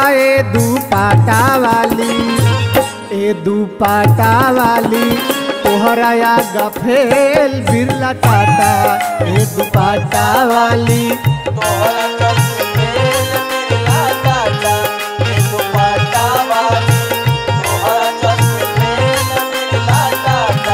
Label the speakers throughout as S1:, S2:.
S1: ए दुपाटा वाली ए दुपाटा वाली तोहरा या गफेल बिरला टाटा ए दुपाटा वाली
S2: तोहरा चलते मेल मिला टाटा ए दुपट्टा वाली तोहरा चलते मेल मिला टाटा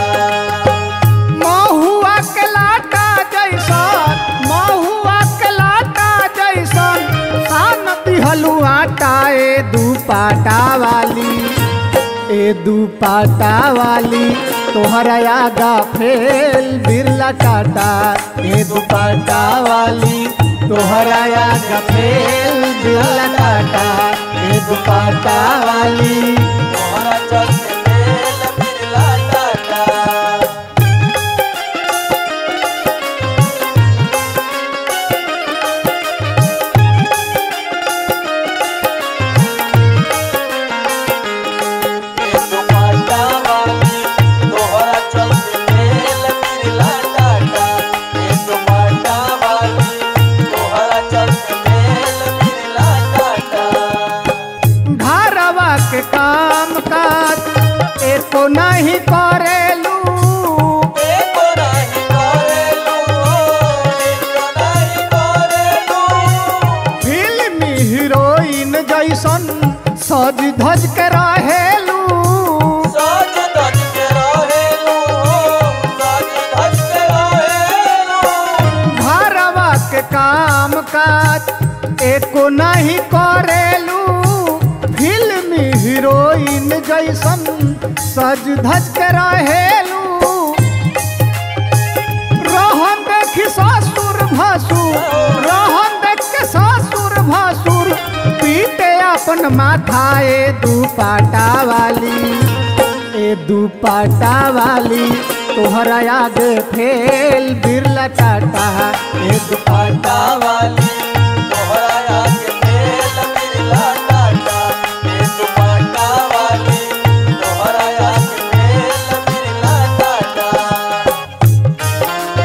S1: महुआ के लाटा जैसन महुआ के लाटा जैसन खान दिहलू आटा ए दुपाटा वाली ए दुपाटा वाली तोहरा आगा फेल बिरला टाटा ए दुपाटा वाली तोहरा आगा फेल बिरला टाटा ए दुपाटा वाली
S2: तोहरा चलते मेल मिला टाटा ए दुपट्टा वाली तोहरा चलते मेल मिला टाटा ए दुपट्टा वाली तोहरा चलते मेल मिला टाटा
S1: घरवा के काम काज एको नहीं करेलू
S2: एको नाही करेलू एको नाही करेलू
S1: फिल्मी हीरोइन जैसन सज धज के रहेलू
S2: साज धज के रहेलू साज धज के रहेलू
S1: घरवा के काम काज एको नहीं करेलू फिल्मी हीरोइन जैसन सज धज के रहेलू रोहन देखी ससुर भसुर रोहन देख के ससुर भसुर पीटे अपन माथा ए दुपाटा वाली ए दुपाटा वाली तोहरा आगे फेल बिरला टाटा ए दुपाटा
S2: वाली तोहरा आगे मेल मिला टाटा ए दुपट्टा वाली तोहरा आगे मेल मिला टाटा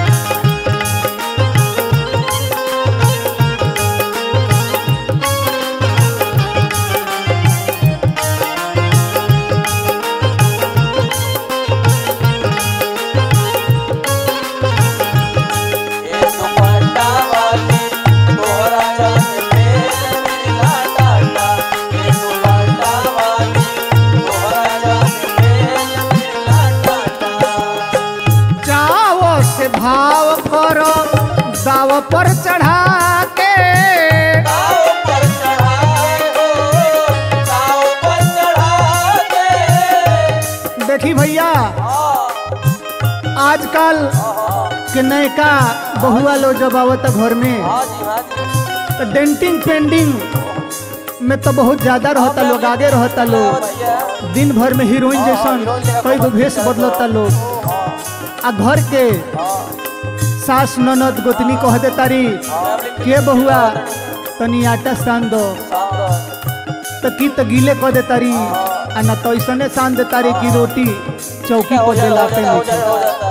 S2: ए दुपट्टा वाली तोहरा चलते मेल मिला टाटा ए दुपट्टा वाली तोहरा चलते मेल मिला टाटा
S1: जाओ से भाव करो दाव पर चढ़ा के
S2: ताव पर चढ़ाए हो ताव पर चढ़ा दे
S1: देखी भैया
S2: हाँ
S1: आजकल के नयका बहुआ लो जब आवत घर में
S2: हाँ जी हाँ जी
S1: तो डेंटिंग पेंडिंग में तो बहुत ज्यादा रहता लोग आगे रहता लोग
S2: भैया
S1: दिन भर में हीरोइन जैसन कई गो भेष बदलता लोग आ घर के सास ननद गोतनी कह दे तारी के बहुआ तनी आटा सान दो तो की तो गीले कह दे तारी आ ना तो ऐसने सान दे तारी की रोटी चौकी
S2: हो
S1: पर
S2: जाता
S1: जलाते
S2: हो
S1: नहीं
S2: जाता हो जाता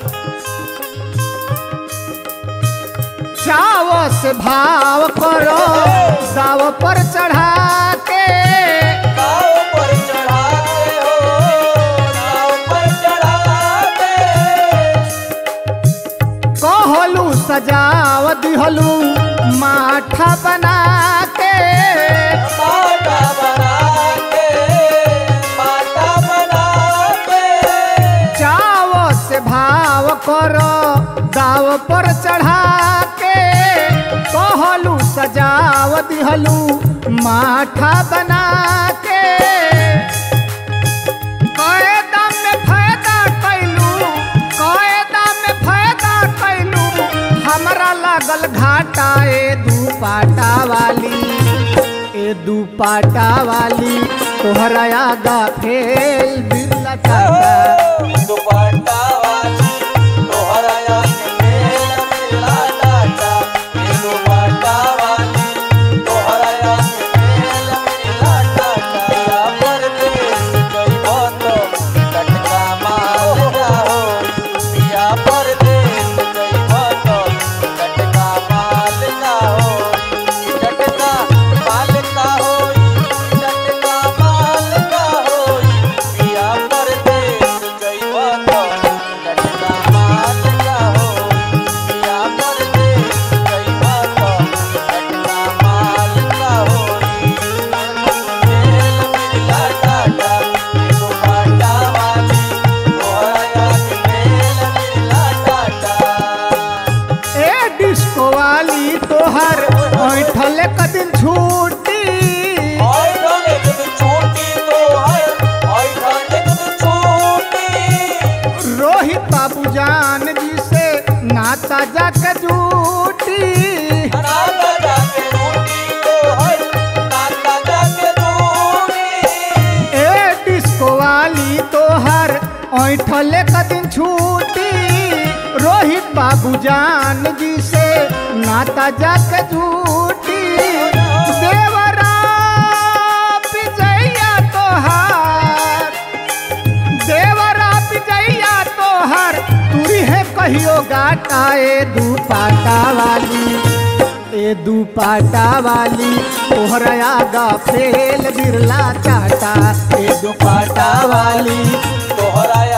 S1: चाव से भाव करो दाव पर चढ़ा के
S2: ताव पर चढ़ाए हो ताव पर चढ़ा दे
S1: कहलू सजाव दिहलू माठा बना के
S2: माता बना के माता बना के
S1: चाव से भाव करो दाव पर चढ़ा के कहलू सजाव दिहलू माठा बना के कए दाम में फायदा कैलू कए दाम में फायदा कैलू हमरा लागल घाटा ए दुपाटा वाली ए दुपाटा वाली तोहरा आगा फेल बिरला टाटा
S2: दुपट्टा वाली तोहरा आगे मेल मिला टाटा ये दुपट्टा वाली तोहरा आगे मेल मिला टाटा परदेस गई तो टटका माल ना हो पिया परदेस गई तो टटका माल ना हो टटका माल का हो
S1: ऐठले कदिन छूटी
S2: आई ढले कुछ छूटी तो है आई ढले कुछ छूटी
S1: रोहित बाबू जान जी से नाता जाके जूटी
S2: नाता जाके रूटी तो है नाता जाके रूटी
S1: ए डिस्को वाली तोहर ऐठले कदिन छूटी रोहित बाबू जान जी से नाता जाके जूटी देवरा विजया तोहार देवरा विजया तोहर तुरी है कहियो गाटा ए दुपाटा वाली ए दुपाटा वाली तोहरा आगा फेल बिरला चाटा ए दुपाटा वाली
S2: तोहरा